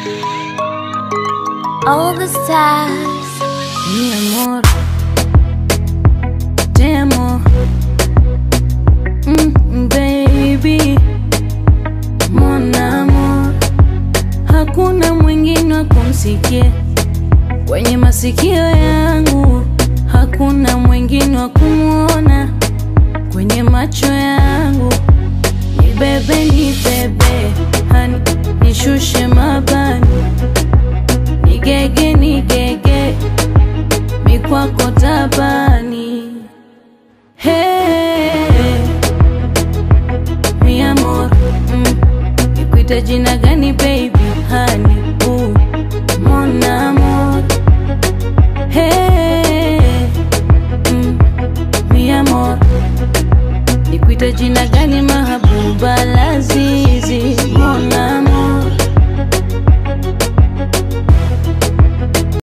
All the stars, Mi amor, te amo, mm, baby, mon amor, hakuna mwingine wa kumsikia kwenye masikio yangu, hakuna mwingine wa kumwona kwenye macho yangu. Ni bebe, ni bebe, hani nishushe mabani, nigege, nigege mikwako tabani. Hey, mi amor, mm, nikuite jina gani baby?